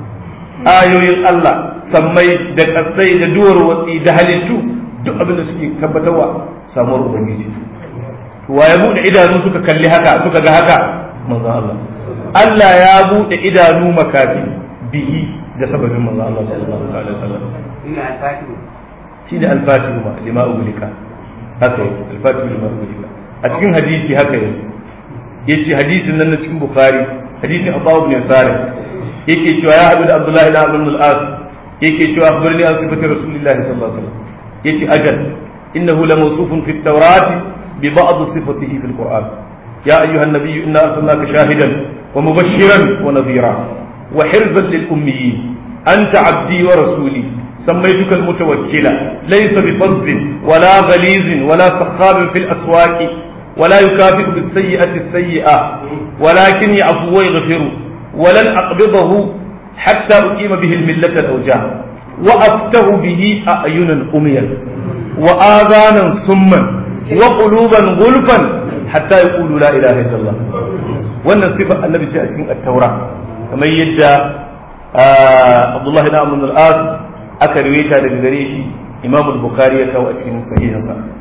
ayoyin Allah sammai da kasai da duwar watsi da halittu duk abin da suke tabbatarwa samuwar ubangiji to wa ya bude idanu suka kalli haka suka ga haka manzo Allah Allah ya bude idanu makafi bihi da sababin manzo Allah sallallahu alaihi wasallam ina alfatihu shi da al-fatihu ma lima ugulika haka yake al-fatihu lima ugulika a cikin hadisi haka yake yace hadisin nan na cikin bukhari hadisin Abu ibn Sari yake cewa ya haɗu da Abdullahi ibn Amr al-As yake cewa akhbarni an sifati Rasulillahi sallallahu alaihi wasallam yace ajal innahu la mawsufun fi at-Taurat bi ba'd sifatihi fi al-Qur'an ya ayyuha an-nabiy inna arsalnaka shahidan wa mubashiran wa nadhira wa hirzan lil ummiyyin anta 'abdi wa rasuli سميتك المتوكلة ليس بفظ ولا غليظ ولا سخاب في الأسواق ولا يكافئ بالسيئة السيئة ولكن يعفو ويغفر ولن أقبضه حتى أقيم به الملة الأوجاع وأفتح به أعينا أميا وآذانا سما وقلوبا غلفا حتى يقولوا لا إله إلا الله وأن صفة النبي صلى الله عليه وسلم التوراة كما يدى عبد الله بن عمرو بن العاص أكرويتا لغريشي إمام البخاري يكاو أشكين صحيحا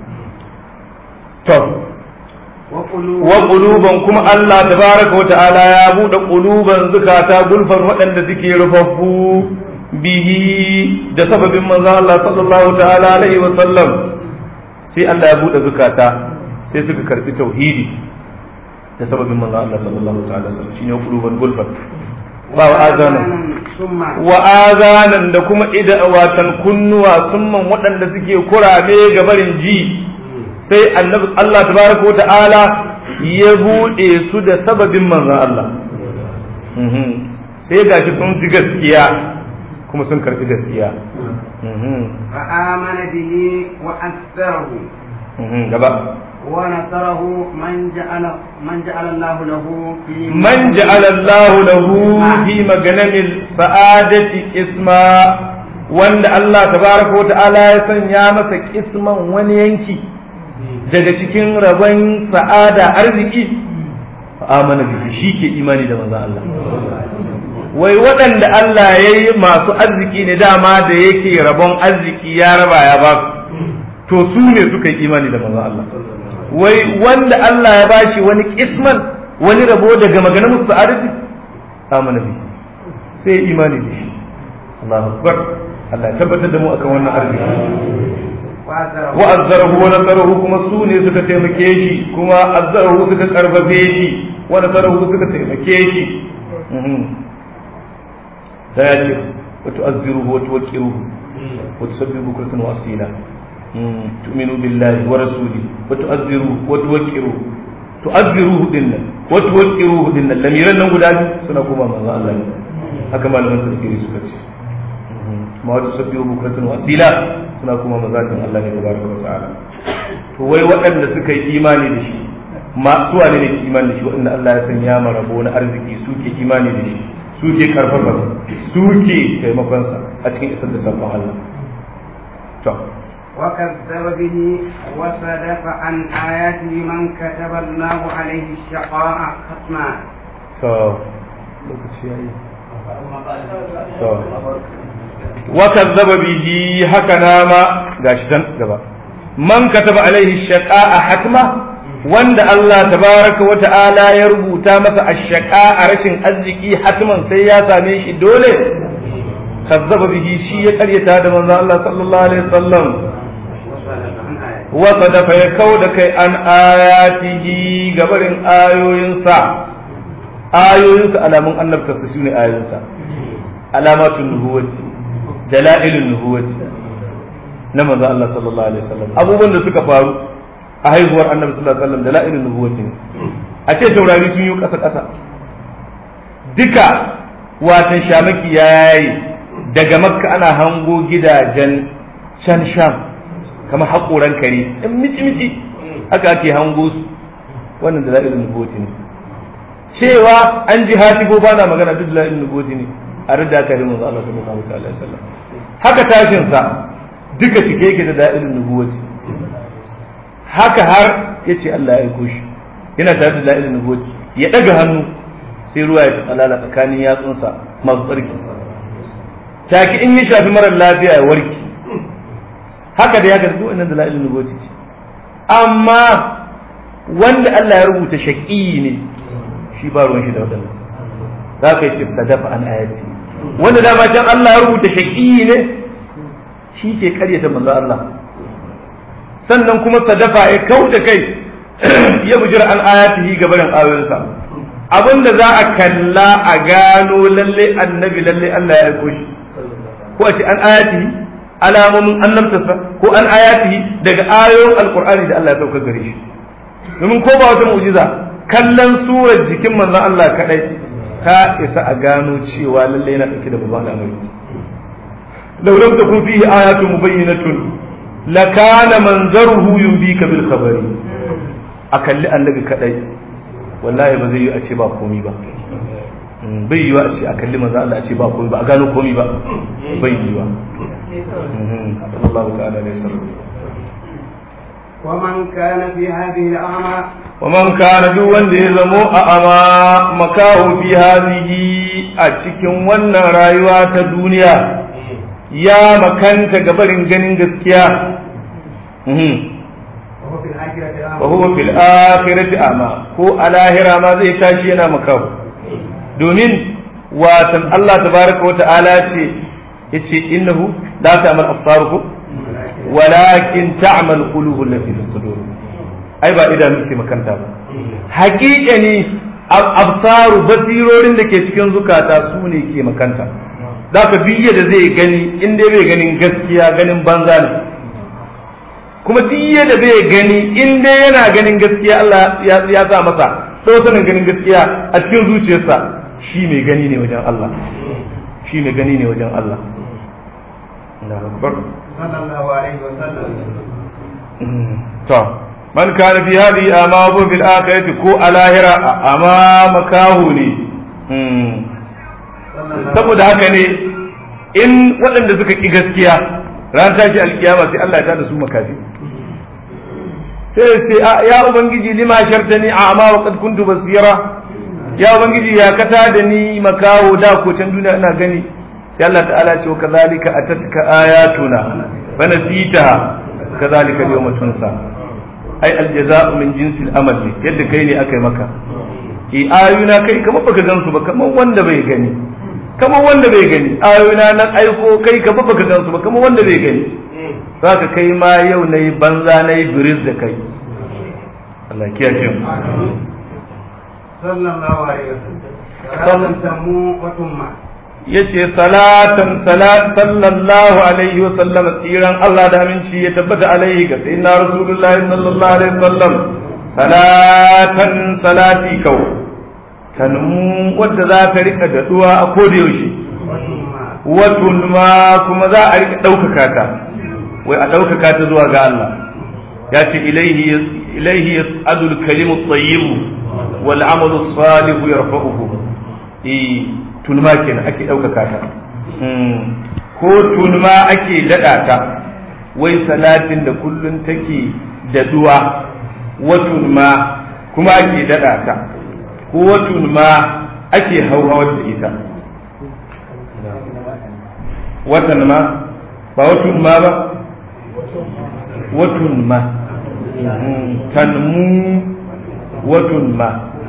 طب wa quluban kuma Allah tabaraka wa ta'ala ya bude quluban zukata gulfan waɗanda suke rufaffu bihi da sababin manzo Allah sallallahu ta'ala alaihi wa sallam sai Allah ya bude zukata sai suka karbi tauhidi da sababin manzo Allah sallallahu ta'ala alaihi wa sallam shine quluban gulfan ba wa azanan wa azanan da kuma ida watan kunnuwa summan waɗanda suke kurame ga barin ji sai annabi Allah tabaraka wa ta'ala ya buɗe su da sababin manzon Allah sai gashi sun ji gaskiya kuma sun karɓi gaskiya فآمن به وأكثره gaba ونصره من جعل من جعل الله له في من جعل الله له في مغنم السعادة اسما wanda Allah tabaraka wa ta'ala ya sanya masa kisman wani yanki daga cikin rabon sa'ada arziki amana bihi shi ke imani da manzon Allah wai waɗanda Allah ya yi masu arziki ne dama da yake rabon arziki ya raba ya ba to su ne suka yi imani da manzon Allah wai wanda Allah ya bashi wani kisman wani rabo daga maganar musu sa'adati amana bihi sai imani da shi Allahu akbar Allah ya tabbatar da mu akan wannan arziki wa'azzarahu wa nasarahu kuma su ne suka taimake shi kuma azzarahu suka karfafe shi wa nasarahu suka taimake shi da ya ce wa tu'azziruhu wa tuwaqqiruhu wa tusabbihu bukratan wa asila tu'minu billahi wa rasuli wa tu'azziruhu wa tuwaqqiruhu tu'azziruhu dinnan wa tuwaqqiruhu dinnan lamiran nan guda biyu suna kuma manzo Allah ne haka malaman tafsiri suka ce ma wata sabbihu bukratan wa asila suna kuma mazatin Allah ne tabaraka wa ta'ala to wai waɗanda suka yi imani da shi ma su wane ne imani da shi waɗanda Allah ya sanya ma rabo na arziki suke imani da shi suke karfafa suke taimakon sa a cikin isar da sabon Allah to وكذب به وصدف عن آياته من كتب الله عليه الشقاء ختما to lokaci yayi to وكذب به هكذا ما غاشتن غبا من كتب عليه الشقاء حتما وند الله تبارك وتعالى ya rubuta masa ashqa a rashin arziki hatman sai ya same shi dole kazzaba bihi shi ya karyata da manzon Allah sallallahu alaihi wasallam wa sadafa ya kauda kai an ayatihi gabarin ayoyinsa ayoyinsa alamun annabta su ne ayoyinsa alamatun nubuwati dalailun nubuwati na manzo Allah sallallahu alaihi wasallam abubuwan da suka faru a haihuwar annabi sallallahu alaihi wasallam dalailun nubuwati ne a ce taurari sun yi kasa kasa duka watan shamaki yayi daga makka ana hango gidajen can sham kamar haƙoran kare in mici mici haka ake hango su wannan dalailun nubuwati ne cewa an ji hatibo ba na magana duk dalailun nubuwati ne a rida aka yi manzo Allah sallallahu alaihi wasallam haka tashin sa duka cike yake da da'ilin nubuwati haka har yace Allah ya aiko shi yana tare da da'ilin nubuwati ya daga hannu sai ruwa ya tsalala tsakanin yatsunsa masu tsarki take in ya shafi marar lafiya ya warki haka da ya ga duk wannan dalailin nubuwati ce amma wanda Allah ya rubuta shaqi ne shi ba ruwan shi da wadannan za ka yi dafa an ayati wanda da ba can Allah ya rubuta shaqi ne shi ke karyata manzo Allah sannan kuma sadafa ya kauda kai ya bujira an ayatihi gabarin ayoyinsa abinda za a kalla a gano lalle annabi lalle Allah ya aiko shi ko a ce an ayatihi alamomin annabtarsa ko an ayatihi daga ayoyin alkur'ani da Allah ya sauka gare shi domin ko ba wata mu'jiza kallon surar jikin manzon Allah kadai ta isa a gano cewa lalle yana dauke da babban al'amari law lam takun fihi ayatun mubayyinatun lakana manzaruhu yubika bil khabari a kalli annabi kadai wallahi ba zai yi a ce ba komi ba bai yiwa a ce a kalli manzo Allah a ce ba komi ba a gano komi ba bai yiwa sallallahu ta'ala alaihi wasallam ومن كان في هذه الأعمى ومن كان duk wanda ya zamo a ama makahu fi hadhihi a cikin wannan rayuwa ta duniya ya makanta gabarin ganin gaskiya وهو في الآخرة أعمى wa huwa fil akhirati ama ko a lahira ma zai tashi yana makahu domin watan Allah tabaraka wa ta'ala ce yace innahu la ta'mal absarukum walakin ta'mal qulubul lati fi sudur ai ba idanu ke makanta ba haƙiƙa ne absaru basirorin da ke cikin zukata su ne ke makanta zaka biye da zai gani in dai bai ganin gaskiya ganin banza ne kuma duk da bai gani in dai yana ganin gaskiya Allah ya sa masa sanin ganin gaskiya a cikin zuciyarsa shi mai gani ne wajen Allah shi mai gani ne wajen Allah Allahu Akbar صلى الله عليه وسلم to man kana fi hadhihi amabu fil akhirati ko alahira amma makahu ne صلى الله saboda haka ne in waɗanda suka ki gaskiya ran tashi alkiyama sai Allah ya tada su makafi sai sai a ya ubangiji lima shartani a amma wa qad kuntu basira ya ubangiji ya kata da ni makawo da ko can duniya ina gani sai Allah ta'ala ce wa kadhalika atatka ayatuna fa nasitaha kadhalika yawma tunsa ai aljaza'u min jinsil amal ne yadda kai ne akai maka i ayuna kai kamar baka gansu ba kamar wanda bai gani kamar wanda bai gani ayuna nan aiko kai kamar baka gansu ba kamar wanda bai gani zaka kai ma yau nayi banza nayi biris da kai Allah kiyaye mu صلى الله عليه وسلم صلى- صلاة تمو وتمة yace salatan salat sallallahu alaihi wa sallam tsiran Allah da aminci ya tabbata alaihi ga sayyidina rasulullahi sallallahu alaihi wasallam salatan salati kau tanmu wadda za ta rika daduwa a koda yaushe وتمة watun ma kuma za a rika ɗaukaka ta wai a ɗaukaka ta zuwa ga Allah ya ce ilaihi ilaihi yas'adu al-kalimu at-tayyib wal 'amalu as-salih yarfa'uhu eh tunma kenan ake ɗaukaka ta Hmm. ko tunma ake daɗa ta wai salatin da kullun take daduwa watun ma kuma ake daɗa ta ko watun ma ake hauhawar da ita watan ma ba watun ma ba watun ma tanmu watun ma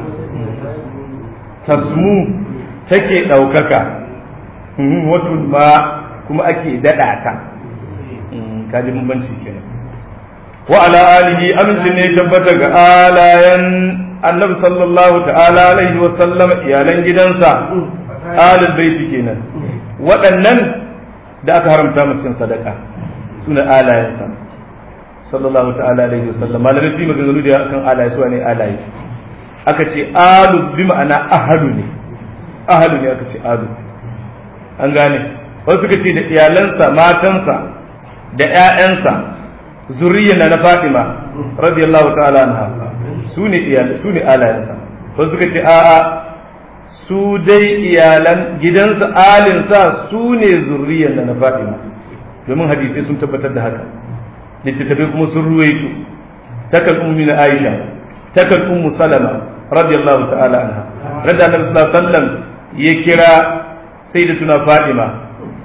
tasmu take ɗaukaka watun ma kuma ake daɗa ta kaji bambanci kenan wa ala alihi aminci ne tabbata ga alayan annabi sallallahu ta'ala alaihi wa sallam iyalan gidansa alal baiti kenan waɗannan da aka haramta mutum sadaka suna alayensa sallallahu ta'ala alaihi wasallam malamai fi maganganu da kan alaye su ne alaye aka ce alu bi ma'ana ahalu ne ahalu ne aka ce alu an gane wasu suka ce da iyalansa matansa da ƴaƴansa zuriyar na Fatima radiyallahu ta'ala anha su ne iyal su ne alayensa wasu suka ce a'a su dai iyalan gidansa alinsa su ne zurriyar na Fatima domin hadisai sun tabbatar da haka littattafai kuma sun ruwaito takan ummi na Aisha takan ummu Salama radiyallahu ta'ala anha radda Annabi sallallahu alaihi wasallam ya kira sayyidatuna Fatima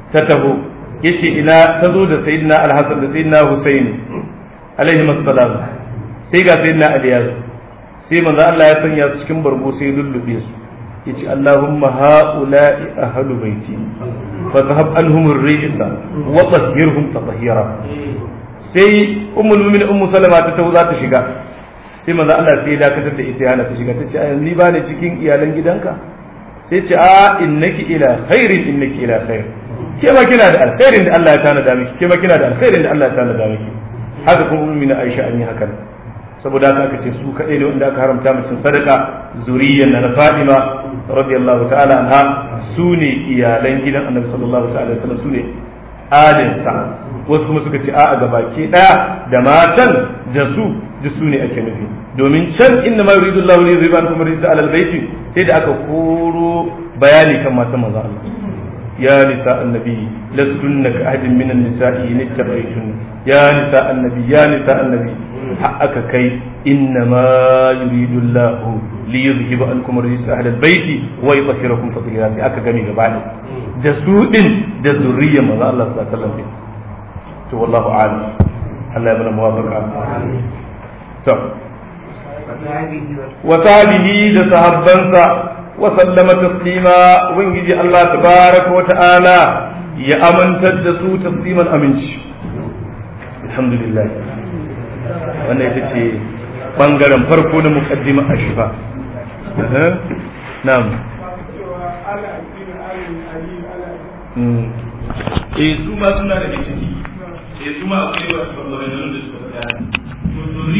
ta taho yace ina ta zo da sayyidina al-hasan da sayyidina husaini alaihi assalam sai ga sayyidina ali ya zo sai manzo Allah ya sanya su cikin bargo sai lullube su yace Allahumma haula'i ahlu baiti fa dhahab anhum ar-rijsa wa tahhirhum tatahira sai ummul mu'minin ummu salama ta taho za ta shiga sai manzo Allah sai ya dakatar da ita yana ta shiga tace a ni ba ne cikin iyalan gidanka sai ce a innaki ila khairin innaki ila khair ke ma kina da alkhairin da Allah ya tanada miki ke ma kina da alkhairin da Allah ya tanada miki haka kuma ummi na Aisha an yi hakan saboda haka aka ce su kadai ne wanda aka haramta mutum sadaka zuriyyan na Fatima radiyallahu ta'ala anha su ne iyalan gidan Annabi sallallahu ta'ala alaihi wasallam su ne alinsa wasu kuma suka ce a'a gabaki daya da matan da su da su ne ake nufi domin can inna ma yuridu Allahu li yuzhiba ankum rijsa alal baiti sai da aka koro bayani kan matan manzo Allah ya nisa annabi lastunna ka ahadin min an-nisa'i in ittaba'tun ya nisa annabi ya nisa annabi aka kai inna ma yuridu Allahu li yuzhiba ankum rijsa alal baiti wa yutahhirakum tatheera sai aka gami gaba ne da su din da zuriyar manzo Allah sallallahu alaihi wasallam to wallahu a'lam Allah ya bada muwafaqa to وصحبه da sahabbansa wa sallama taslima ubangiji Allah tabaraka wa ta'ala ya amantar da su tasliman aminci alhamdulillah wannan ita ce bangaren farko na muqaddima ashifa na'am eh su ma suna da ciki eh su ma akwai wasu bangarorin da suka